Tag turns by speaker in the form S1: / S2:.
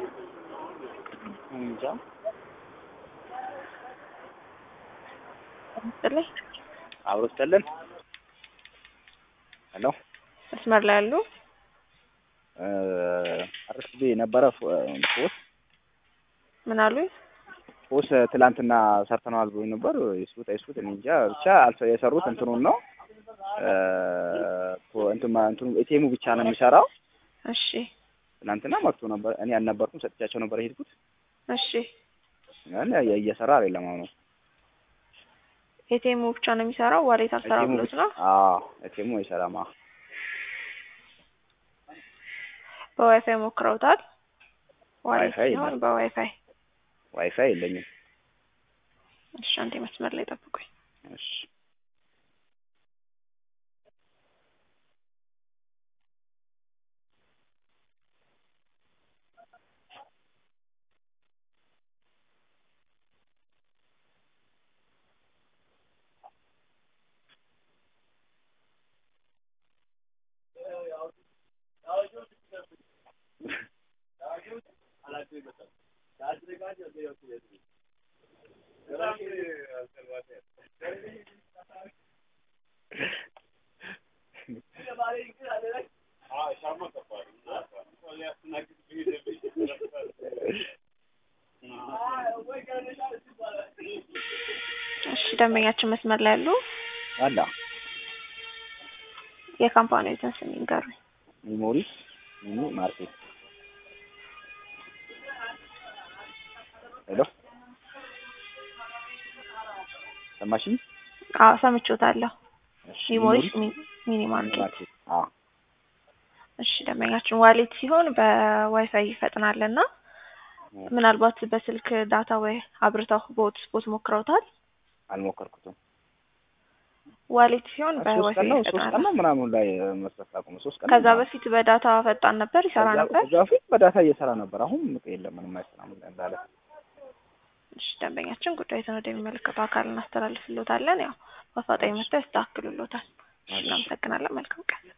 S1: እንጃ
S2: ስጥልኝ
S1: አብሮ ስተልን ሄሎ
S2: መስመር ላይ ያሉ
S1: አርስቤ ነበረ ፎስ
S2: ምን አሉኝ?
S1: ፎስ ትላንትና ሰርተነዋል ብሎኝ ነበር። ይስሩት አይስሩት እኔ እንጃ ብቻ አልፈ የሰሩት እንትኑን ነው እንትኑ እንትኑ ኤቲኤሙ ብቻ ነው የሚሰራው።
S2: እሺ
S1: ትናንትና መጥቶ ነበር። እኔ አልነበርኩም፣ ሰጥቻቸው ነበር የሄድኩት።
S2: እሺ
S1: ግን እየሰራ አይደለም አሁን
S2: ኤቲኤሙ ብቻ ነው የሚሰራው። ዋሌት አልሰራ ብሎት ነው።
S1: አዎ ኤቲኤሙ አይሰራም። አዎ
S2: በዋይፋይ ሞክረውታል። ዋሌት
S1: ዋይፋይ
S2: ሲሆን
S1: የለም።
S2: በዋይፋይ
S1: ዋይፋይ የለኝም።
S2: እሺ፣ አንዴ መስመር ላይ ጠብቁኝ።
S1: እሺ
S2: እሺ፣ ደንበኛችን መስመር ላይ ያሉ
S1: አላ
S2: የካምፓኒዎትን ስም ይንገሩኝ።
S1: ሚሞሪስ ሚኒ ማርኬት ሄሎ ሰማሽኝ?
S2: አዎ ሰምቼዎታለሁ።
S1: እሺ
S2: ሚሞሪስ ሚኒ ማርኬት።
S1: ማርኬት አዎ
S2: እሺ ደንበኛችን ዋሌት ሲሆን በዋይፋይ ይፈጥናል እና ምናልባት በስልክ ዳታ ወይ አብርተው በሆት ስፖት ሞክረውታል።
S1: አልሞከርኩትም።
S2: ዋሌት ሲሆን
S1: ሶስት
S2: በዋይፋይ
S1: ቀን ነው ሶስት ቀን
S2: ይፈጥናል።
S1: ነው ምናምን ላይ መስራት አቁመ ሶስት ቀን ነው
S2: ከዛ
S1: ምናምን።
S2: በፊት በዳታ ፈጣን ነበር፣ ይሰራ
S1: ከዛ-
S2: ነበር።
S1: ከዛ በፊት በዳታ እየሰራ ነበር። አሁን የለም ምንም አይሰራም እንዳለ።
S2: እሺ ደንበኛችን ጉዳዩን ወደሚመለከተው አካል እናስተላልፍሎታለን። ያው በአፋጣኝ መጥተው ያስተካክሉሎታል። እሺ እናመሰግናለን። መልካም ቀን